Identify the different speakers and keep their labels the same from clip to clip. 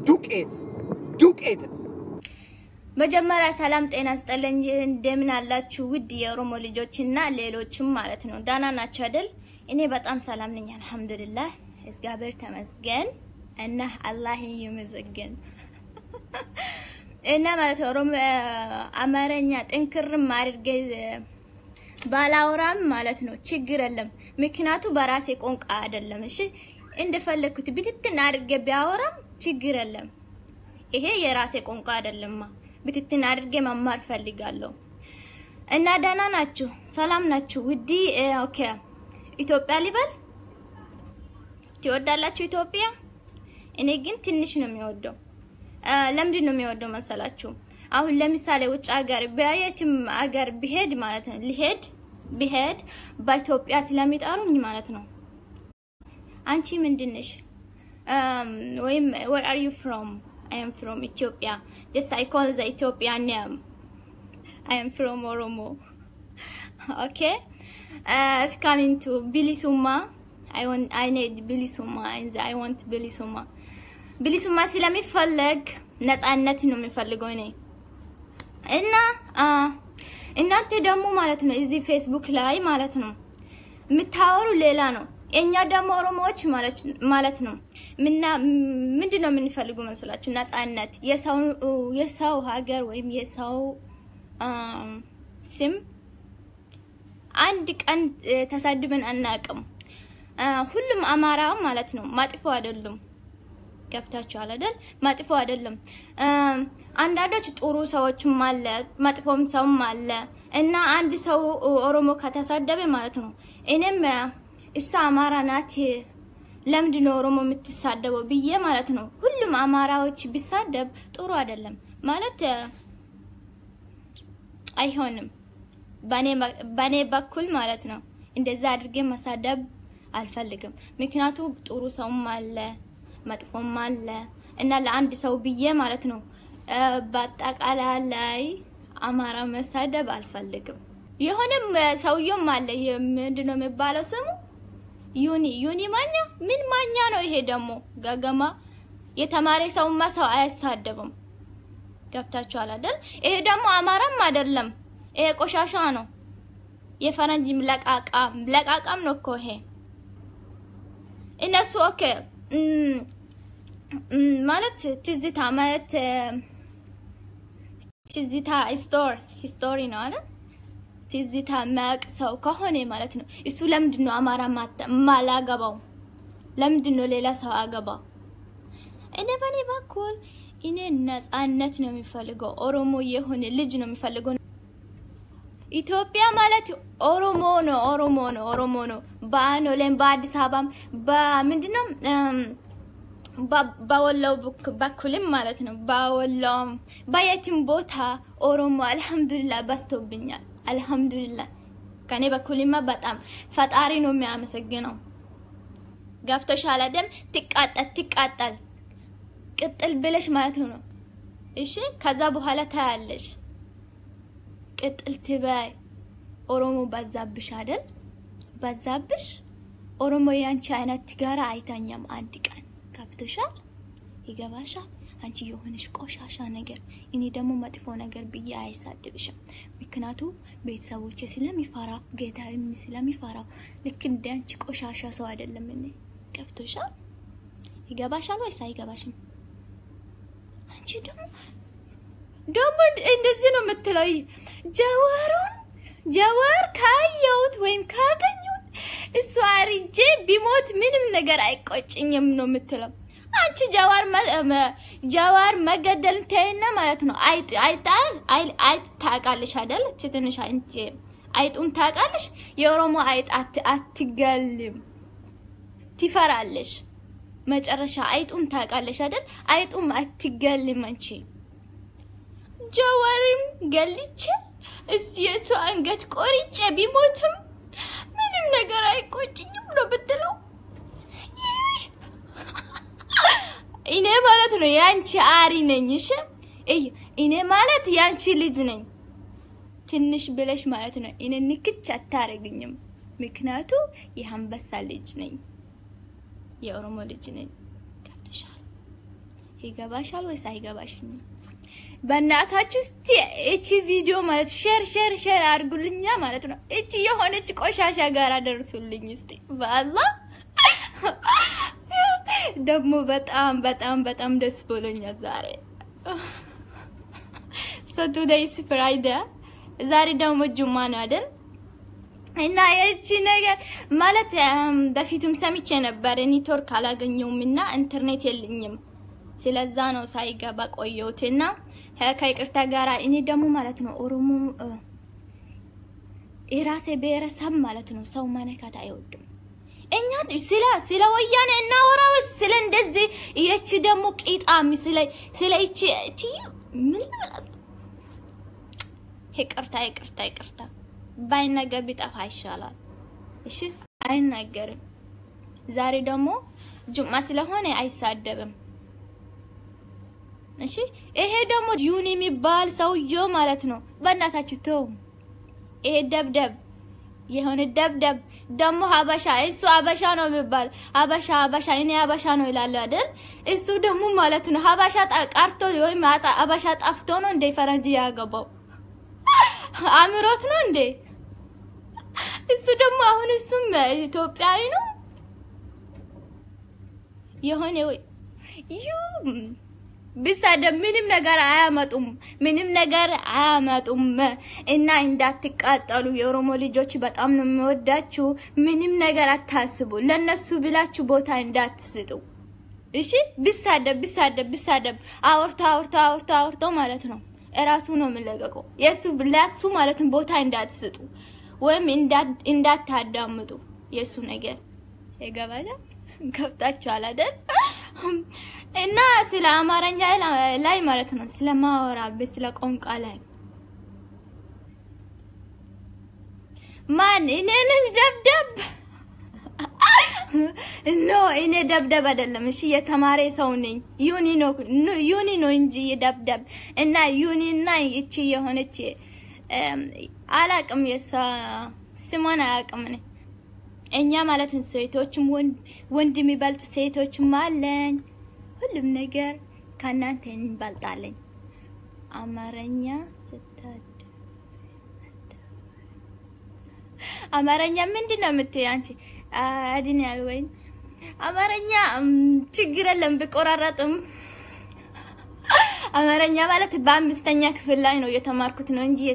Speaker 1: ዱቄት ዱቄት
Speaker 2: መጀመሪያ ሰላም ጤና ስጠለኝ። እንደምን አላችሁ ውድ የኦሮሞ ልጆች እና ሌሎችም ማለት ነው። ዳና ናቸው አይደል? እኔ በጣም ሰላም ነኝ፣ አልሐምዱሊላህ እግዚአብሔር ተመስገን እና አላህ ይመስገን እና ማለት ነው። ኦሮሞ አማርኛ ጥንክርም አድርጌ ባላወራም ማለት ነው ችግር የለም። ምክንያቱ በራሴ ቋንቋ አይደለም። እሺ እንደፈለኩት ብትትን አድርጌ ቢያወራም ችግር የለም። ይሄ የራሴ ቋንቋ አይደለማ። ብትትን አድርጌ መማር ፈልጋለሁ እና ደህና ናችሁ? ሰላም ናችሁ? ውዲ ኦኬ። ኢትዮጵያ ሊበል ትወዳላችሁ? ኢትዮጵያ እኔ ግን ትንሽ ነው የሚወደው። ለምንድን ነው የሚወደው መሰላችሁ? አሁን ለምሳሌ ውጭ ሀገር በየትም ሀገር ብሄድ ማለት ነው ሊሄድ ብሄድ በኢትዮጵያ ስለሚጠሩኝ ማለት ነው አንቺ ምንድነሽ ወይም where are you from I am from Ethiopia just I call the Ethiopian name I am from Oromo okay uh, if coming to Bilisuma I want I need Bilisuma and I want Bilisuma Bilisuma ስለሚፈለግ ነፃነት ነው የሚፈልገው እኔ እና እናንተ ደግሞ ማለት ነው እዚህ ፌስቡክ ላይ ማለት ነው የምታወሩ ሌላ ነው። እኛ ደግሞ ኦሮሞዎች ማለት ነው ምና ምንድን ነው የምንፈልጉ መስላችሁ? ነፃነት፣ የሰው ሀገር ወይም የሰው ስም አንድ ቀን ተሳድበን አናቅም። ሁሉም አማራ ማለት ነው መጥፎ አይደሉም። ገብታችኋል አይደል? መጥፎ አይደለም። አንዳንዶች ጥሩ ሰዎችም አለ፣ መጥፎም ሰውም አለ እና አንድ ሰው ኦሮሞ ከተሳደበ ማለት ነው እኔም እሷ አማራ ናት ለምንድን ነው ኦሮሞ የምትሳደበው ብዬ ማለት ነው ሁሉም አማራዎች ቢሳደብ ጥሩ አይደለም ማለት አይሆንም። በኔ በኩል ማለት ነው እንደዛ አድርጌ መሳደብ አልፈልግም። ምክንያቱ ጥሩ ሰውም አለ መጥፎም አለ እና ለአንድ ሰው ብዬ ማለት ነው በአጠቃላይ ላይ አማራ መሳደብ አልፈልግም። የሆነም ሰውየውም አለ ምንድነው የሚባለው ስሙ ዩኒ ዩኒ ማኛ ምን ማኛ ነው ይሄ ደግሞ ገገማ የተማረ ሰውማ ሰው አያሳደብም። ገብታችኋል አይደል? ይሄ ደግሞ አማራም አይደለም። ይሄ ቆሻሻ ነው። የፈረንጅ ለቃቃም ለቃቃም ነው እኮ ይሄ እነሱ ኦኬ ማለት ትዝታ ማለት ትዝታ ስቶር ሂስቶሪ ነው አይደል? ትዝታ ማቅ ሰው ከሆነ ማለት ነው እሱ ለምንድን ነው አማራ ማላገባው? ለምንድን ነው ሌላ ሰው አገባው? እኔ በኔ በኩል እኔ ነፃነት ነው የሚፈልገው። ኦሮሞ የሆነ ልጅ ነው የሚፈልገው። ኢትዮጵያ ማለት ኦሮሞ ነው፣ ኦሮሞ ነው፣ ኦሮሞ ነው። በአኖሌም በአዲስ አበባም በምንድነው በወሎ በኩልም ማለት ነው በወሎም በየትም ቦታ ኦሮሞ አልሐምዱሊላ በዝቶብኛል። አልሐምዱሊላ ከኔ በኩልማ በጣም ፈጣሪ ነው የሚያመሰግነው። ገብቶሻል አይደል? ትቃጠል ትቃጠል ቅጥል ብለሽ ማለት ነው። እሺ ከዛ በኋላ ታያለሽ። ቅጥል ትበይ። ኦሮሞ በዛብሽ አይደል? በዛብሽ። ኦሮሞ ያንቺ አይነት ጋራ አይተኛም አንድ ቀን ገብቶሻል? ይገባሻል? አንቺ የሆነሽ ቆሻሻ ነገር፣ እኔ ደግሞ መጥፎ ነገር ብዬ አይሳድብሽም። ምክንያቱ ቤተሰቦች ስለሚፈራ ጌታም ስለሚፈራው ልክ እንደ አንቺ ቆሻሻ ሰው አይደለም። እኔ ገብቶሻል? ይገባሻል ወይስ አይገባሽም? አንቺ ደግሞ ደግሞ እንደዚህ ነው የምትለው። ጀዋሩን ጀዋር ካየሁት ወይም ካገኙት እሱ አርጄ ቢሞት ምንም ነገር አይቆጭኝም ነው የምትለው። አንቺ ጀዋር ጀዋር መገደል ተይና ማለት ነው። አይጥ አይጣ አይጥ ታውቃለሽ አይደል? ትንሽ አንቺ አይጡን ታውቃለሽ። የኦሮሞ አይጥ አትገልም፣ ትፈራለሽ። መጨረሻ አይጡም ታውቃለሽ አይደል? አይጡም አትገልም። አንቺ ጀዋርም ገልቼ እሱ የእሱ አንገት ቆርጬ ቢሞትም ምንም ነገር አይቆጭኝም ነው ብትለው እኔ ማለት ነው ያንቺ አሪ ነኝ። እሺ እኔ ማለት ያንቺ ልጅ ነኝ። ትንሽ ብለሽ ማለት ነው እኔ ንክች አታረግኝም። ምክንያቱ የአንበሳ ልጅ ነኝ፣ የኦሮሞ ልጅ ነኝ። ገብተሻል? ይገባሻል ወይስ አይገባሽም? በእናታችሁ እስቲ እቺ ቪዲዮ ማለት ሼር ሼር ሼር አድርጉልኛ ማለት ነው። እቺ የሆነች ቆሻሻ ጋር አደርሱልኝ እስቲ በአላህ ደግሞ በጣም በጣም በጣም ደስ ብሎኛል ዛሬ ሶ ቱዴይስ ፍራይዴ ዛሬ ደግሞ ጁማ ነው አይደል? እና የእቺ ነገር ማለት በፊቱም ሰምቼ ነበር ኔትወርክ አላገኘውም እና ኢንተርኔት የለኝም። ስለዛ ነው ሳይገባ ቆየሁት እና ከይቅርታ ጋር እኔ ደግሞ ማለት ነው ኦሮሞ የራሴ ብሔረሰብ ማለት ነው ሰው ማነካት አይወድም። እኛ ስለ ስለ ወያኔ እናወራው ስለ እንደዚህ የቺ ደግሞ ቂጣሚ ስለ ስለ እቺ እቺ ምን ማለት ይቅርታ ይቅርታ ይቅርታ ባይነገር ቢጠፋ ይሻላል። እሺ አይናገርም። ዛሬ ደግሞ ጁማ ስለሆነ አይሳደብም። እሺ ይሄ ደግሞ ዩኒ የሚባል ሰውዬው ማለት ነው። በእናታችሁ ተው። ይሄ ደብደብ የሆነ ደብደብ ደግሞ ሀበሻ እሱ ሀበሻ ነው የሚባል ሀበሻ ሀበሻ እኔ ሀበሻ ነው ይላል አይደል? እሱ ደግሞ ማለት ነው ሀበሻ ቀርቶ ወይም ሀበሻ ጠፍቶ ነው እንደ ፈረንጅ ያገባው አምሮት ነው እንዴ? እሱ ደግሞ አሁን እሱም ኢትዮጵያዊ ነው የሆነ ወይ ዩ ቢሳደብ ምንም ነገር አያመጡም፣ ምንም ነገር አያመጡም። እና እንዳትቃጠሉ የኦሮሞ ልጆች በጣም ነው የሚወዳችሁ። ምንም ነገር አታስቡ። ለነሱ ብላችሁ ቦታ እንዳትስጡ። እሺ ቢሳደብ ቢሳደብ ቢሳደብ አውርቶ አውርቶ አውርቶ አውርቶ ማለት ነው እራሱ ነው የሚለቀቀው። የሱ ለሱ ማለት ነው ቦታ እንዳትስጡ ወይም እንዳታዳምጡ የሱ ነገር የገባለ ገብታችኋል አይደል? እና ስለ አማርኛ ላይ ማለት ነው ስለማወራበት ስለ ቋንቋ ላይ ማን እኔ ነኝ ደብደብ ኖ እኔ ደብደብ አይደለም። እሺ የተማረ ሰው ነኝ። ዩኒ ነው ዩኒ ነው እንጂ ደብደብ እና ዩኒ እና እቺ የሆነች አላቅም የሷ ስሟን አያቅም እኔ እኛ ማለት ሴቶችም ወንድ የሚበልጥ ሴቶችም አለኝ። ሁሉም ነገር ከእናንተ እንበልጣለኝ። አማርኛ ስታድ አማርኛ ምንድን ነው የምትይ አንቺ? አድን ያል ወይ አማርኛ ችግር የለም ብቆራረጥም አማርኛ ማለት በአምስተኛ ክፍል ላይ ነው የተማርኩት ነው እንጂ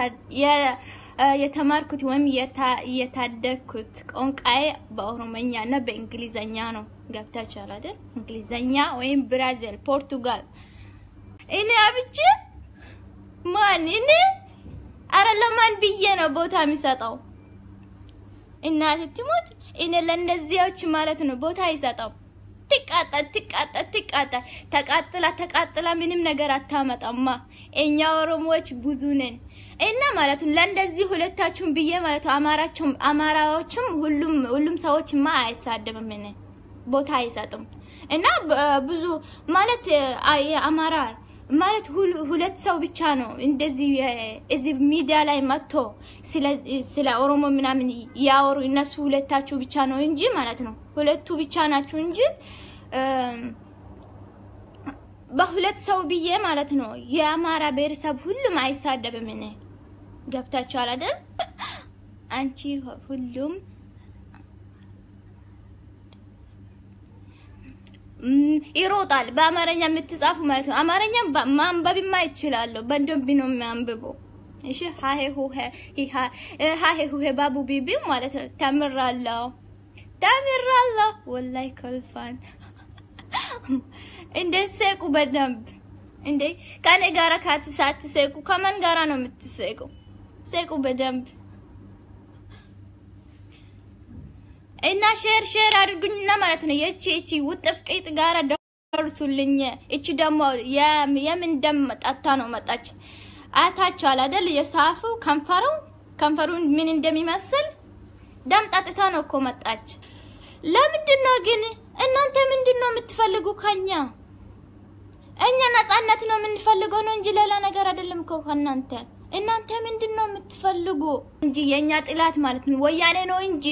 Speaker 2: የተማርኩት ወይም የታደግኩት ቋንቋዬ በኦሮሞኛ እና በእንግሊዘኛ ነው። ገብታችኋል አይደል? እንግሊዘኛ ወይም ብራዚል፣ ፖርቱጋል። እኔ አብቼ ማን እኔ አረ ለማን ብዬ ነው ቦታ የሚሰጠው? እናት ትሞት እኔ ለእነዚያዎች ማለት ነው ቦታ አይሰጠው። ትቃጣ ትቃጣ ትቃጣ ተቃጥላ ተቃጥላ ምንም ነገር አታመጣማ። እኛ ኦሮሞዎች ብዙ ነን እና ማለት ነው ለእንደዚህ ሁለታችሁም ብዬ ማለት ነው አማራቸውም አማራዎችም ሁሉም ሁሉም ሰዎችማ አይሳደብም እኔ ቦታ አይሰጥም እና ብዙ ማለት አማራ ማለት ሁለት ሰው ብቻ ነው እንደዚህ እዚህ ሚዲያ ላይ መጥቶ ስለ ኦሮሞ ምናምን ያወሩ እነሱ ሁለታችሁ ብቻ ነው እንጂ ማለት ነው ሁለቱ ብቻ ናችሁ እንጂ በሁለት ሰው ብዬ ማለት ነው የአማራ ብሔረሰብ ሁሉም አይሳደብም። እኔ ገብታችኋል አይደል? አንቺ ሁሉም ይሮጣል። በአማርኛ የምትጻፉ ማለት ነው። አማርኛ ማንበብማ ይችላለሁ። በደንብ ነው የሚያንብበው። እሺ ሃሄ ሁሄ ሃሄ ሁሄ ባቡ ቢቢ ማለት ነው። ተምራለሁ ተምራለሁ። ወላይ ከልፋን እንደ ሰቁ በደንብ እንዴ ከኔ ጋራ ካት ሳትሰቁ ከማን ጋራ ነው የምትሰቁ? ሰቁ በደንብ እና ሼር ሼር አድርጉኝና ማለት ነው። የቺ እቺ ውጥፍ ቂጥ ጋራ ደርሱልኝ። እቺ ደግሞ የምን ደም ጠጣ ነው መጣች። አያታችኋል አይደል? የሳፉ ከንፈሩ ከንፈሩ ምን እንደሚመስል ደም ጠጥታ ነው እኮ መጣች። ለምንድን ነው ግን እናንተ ምንድን ነው የምትፈልጉ ከኛ? እኛ ነጻነት ነው የምንፈልገው ነው እንጂ ሌላ ነገር አይደለም እኮ ከእናንተ። እናንተ ምንድን ነው የምትፈልጉ እንጂ የኛ ጥላት ማለት ነው ወያኔ ነው እንጂ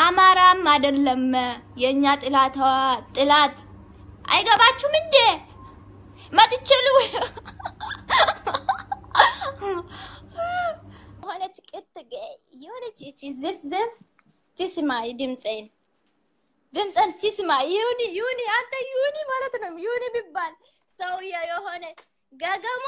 Speaker 2: አማራም አይደለም። የኛ ጥላት ጥላት አይገባችሁም እንዴ? ዝፍ ዝፍ ትስማይ ድምፄን ድምፅን ትስማ ዩኒ ዩኒ አንተ ዩኒ ማለት ነው ዩኒ ቢባል ሰውዬ የሆነ ገገማ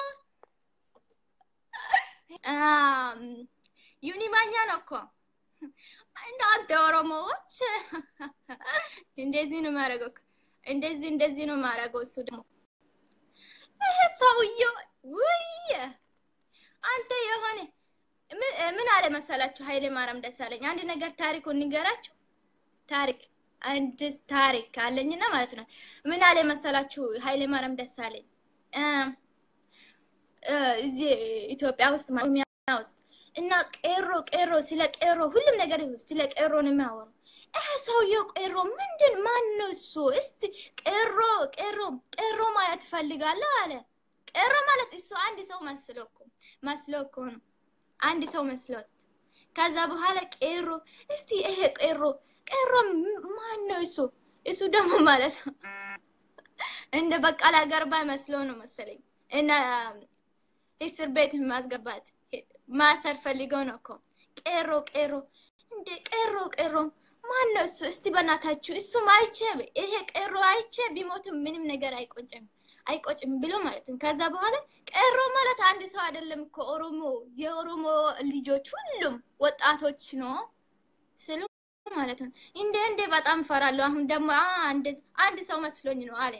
Speaker 2: አም፣ ዩኒ ማኛ ነው እኮ እናንተ ኦሮሞዎች እንደዚህ ነው የሚያደርገው እኮ። እንደዚህ እንደዚህ ነው የሚያደርገው እሱ ደግሞ ይሄ ሰውዬው ውይ አንተ የሆነ ምን- ምን አለ መሰላችሁ ኃይሌ ማርያም ደሳለኝ አንድ ነገር ታሪኩን ንገራችሁ ታሪክ አንድ ታሪክ አለኝና ማለት ነው ምን አለ መሰላችሁ ኃይሌ ማርያም ደሳለኝ እ እ እዚህ ኢትዮጵያ ውስጥ ማለት ኦሮሚያ ውስጥ እና ቄሮ ቄሮ ስለ ቄሮ ሁሉም ነገር ስለ ቄሮ ነው የሚያወሩ ይሄ ሰውየው ቄሮ ምንድን ማን ነው እሱ እስቲ ቄሮ ቄሮ ቄሮ ማየት እፈልጋለሁ አለ ቄሮ ማለት እሱ አንድ ሰው መስሎ እኮ መስሎ እኮ ነው አንድ ሰው መስሎት ከዛ በኋላ ቄሮ እስቲ ይሄ ቄሮ ቄሮ ም- ማን ነው እሱ እሱ ደግሞ ማለት ነው እንደ በቃላ ገርባ መስሎ ነው መሰለኝ እና እስር ቤት ማስገባት ማሰር ፈልገው ነው እኮ ቄሮ ቄሮ እንደ ቄሮ ቄሮ ማን ነው እሱ እስቲ በእናታችሁ እሱም አይቼ ይሄ ቄሮ አይቼ ቢሞትም ምንም ነገር አይቆጭም አይቆጭም ብሎ ማለት ነው። ከዛ በኋላ ቄሮ ማለት አንድ ሰው አይደለም እኮ ኦሮሞ የኦሮሞ ልጆች ሁሉም ወጣቶች ነው ስሉ ማለት ነው። እንደ እንደ በጣም ፈራለሁ። አሁን ደግሞ አ አንድ አንድ ሰው መስሎኝ ነው አለ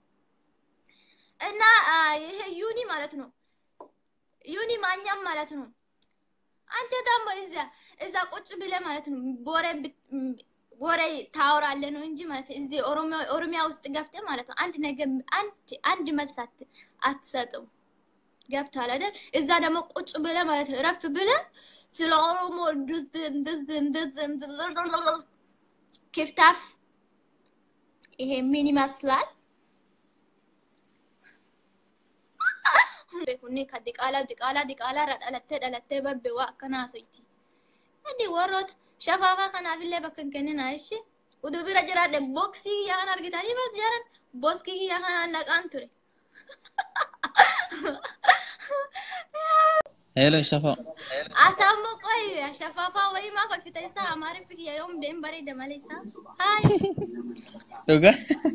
Speaker 2: እና አ፣ ይሄ ዩኒ ማለት ነው ዩኒ ማኛም ማለት ነው። አንተ ደግሞ እዛ እዛ ቁጭ ብለህ ማለት ነው ቦሬ ብት- ም- ወሬ ታወራለህ ነው እንጂ ማለት ነው እዚህ ኦሮሚያ ኦሮሚያ ውስጥ ገብተህ ማለት ነው አንድ ነገር አንድ አንድ መልስ አት- አትሰጥም። ገብቶሃል አይደል? እዛ ደግሞ ቁጭ ብለህ ማለት ነው ረፍ ብለህ ስለ ኦሮሞ እንደዚህ እንደዚህ እንደዚህ እንደዚህ ክፍታፍ ይሄ ምን ይመስላል? beekuni ka diqaalaa diqaalaa diqaalaa irraa dhalattee dhalattee barbe waa akkanaa soyti. Adi warroota shafaafaa kanaafillee bakka hin kennina ishi. Utuu bira jiraadhe booksii kiyyaa kan argitanii bas jaaran booskii kiyyaa kanaan naqaan ture.
Speaker 3: Hello, Shafa.
Speaker 2: Ati ammoo qoy shafaafaa wayii maaf uffita isaa amaariffii kiyya yoom deem bareeda malee isaa. Haay.
Speaker 3: Dhugaa?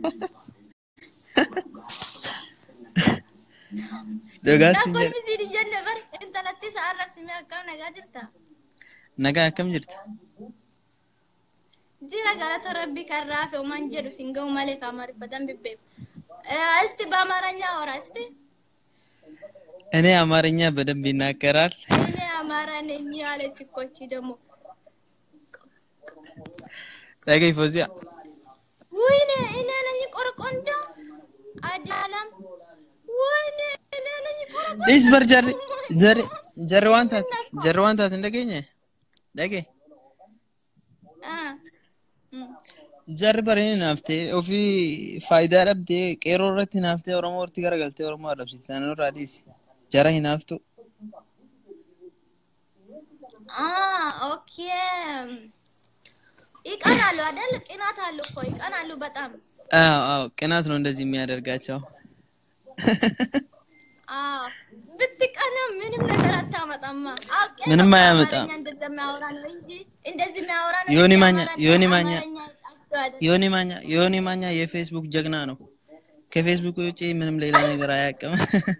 Speaker 3: Dhugaa si
Speaker 2: Nakkoon
Speaker 3: jedha.
Speaker 2: misiin hin jenne bar intalatti isaa arrabsimee akkam nagaa jirta.
Speaker 3: Nagaa akkam jirta?
Speaker 2: Jira galata rabbii kan raafe uman jedhu sin ga'u malee kan amaariffatan bibbeeku. እስቲ በአማርኛ አወራ እስቲ።
Speaker 3: እኔ አማርኛ በደንብ ይናገራል።
Speaker 2: እኔ አማራ ነኝ ያለች እኮ እቺ ደግሞ
Speaker 3: Dhagay Fozia.
Speaker 2: ወይኔ እኔ ነኝ ቆርቆንዳ አዳላም ወይኔ እኔ ነኝ ቆርቆንዳ
Speaker 3: Dhis bar jarri jarri jarri waan taate jarri waan taate hin dhageenye? Dhagee.
Speaker 2: አ እም።
Speaker 3: Jarri bari ni naaftee ofii faayidaa dhabdee qeerroo irratti naaftee Oromoo irratti garagaltee Oromoo arrabsite. Naannoo irraa dhiisi. Jara hin naaftu.
Speaker 2: አ ኦኬ ይቀናሉ አይደል? ቅናት አሉ እኮ ይቀናሉ በጣም
Speaker 3: አዎ አዎ፣ ቅናት ነው እንደዚህ የሚያደርጋቸው።
Speaker 2: አዎ ብትቀና ምንም ነገር አታመጣማ። አውቄ ነው
Speaker 3: ምንም
Speaker 2: እኮ
Speaker 3: አያመጣም።
Speaker 2: አማርኛ እንደዛ የሚያወራ ነው እንጂ እንደዚህ የሚያወራ ነው
Speaker 3: ዮኒ
Speaker 2: እንጂ
Speaker 3: ማኛ
Speaker 2: አማርኛ
Speaker 3: ዮኒ ማኛ
Speaker 2: አማርኛ ጠፍቶ አይደለም።
Speaker 3: ዮኒ ማኛ ዮኒ ማኛ የፌስቡክ ጀግና ነው። ከፌስቡክ ውጪ ምንም ሌላ ነገር አያውቅም።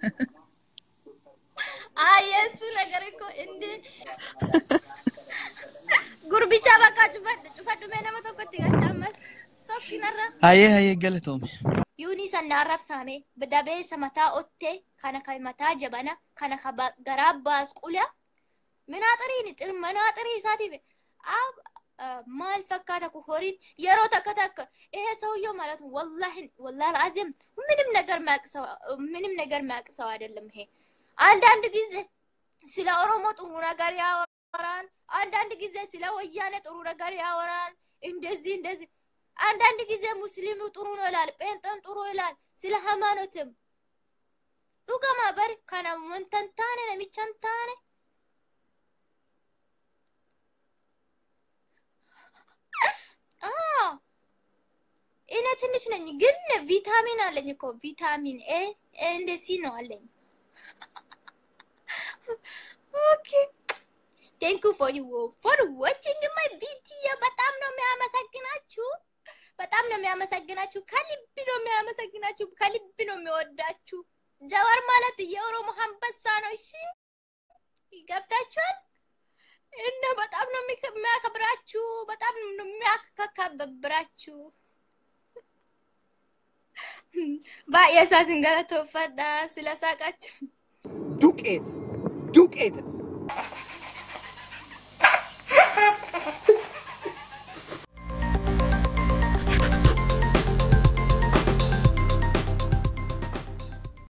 Speaker 2: አይ የእሱ ነገር እኮ እንደ ጉርቢቻ በቃ ጩፈድ ጩፈዱ ሜነመ tokkotti gachaammas sokkinarra
Speaker 3: Hayyee hayyee galatoome.
Speaker 2: yuunii sanna arrabsaame dabeessa mataa ottee kana kan mataa jabana kana kan ba- garaa baasqula minaaxiriin xir- minaaxirii isaatiif ab maal fakkaata ku horiin yeroo takka takka ይሄ ሰውየው ማለት ነው ወላሂ ወላሂ አዚም ምንም ነገር ማቅሰው ምንም ነገር ማቅሰው አይደለም ይሄ አንዳንድ ጊዜ ስለ ኦሮሞ ጥሩ ነገር ያወራል። አንዳንድ ጊዜ ስለ ወያኔ ጥሩ ነገር ያወራል። እንደዚህ እንደዚህ አንዳንድ ጊዜ ሙስሊሙ ጥሩ ነው ይላል፣ ጴንጤን ጥሩ ይላል። ስለ ሃይማኖትም ዱገማ በር ከነ ወንተንታነ ነሚቸንታነ አዎ እኔ ትንሽ ነኝ ግን ቪታሚን አለኝ እኮ ቪታሚን ኤ ኤ እንደ ሲ ነው አለኝ። ኦኬ ቴንክ ፎር ዩ ፎር ዋቺንግ ማይ ቪዲዮ። በጣም ነው የሚያመሰግናችሁ፣ በጣም ነው የሚያመሰግናችሁ። ከልብ ነው የሚያመሰግናችሁ፣ ከልብ ነው የሚወዳችሁ። ጀዋር ማለት የኦሮሞ አንበሳ ነው። እሺ ገብታችኋል? እና በጣም ነው የሚከ- የሚያከብራችሁ፣ በጣም ነው የሚያከብራችሁ። ባየሳ ስንገለቶፈዳ ስለሳቃችሁ
Speaker 1: ዱቄት ዱቄት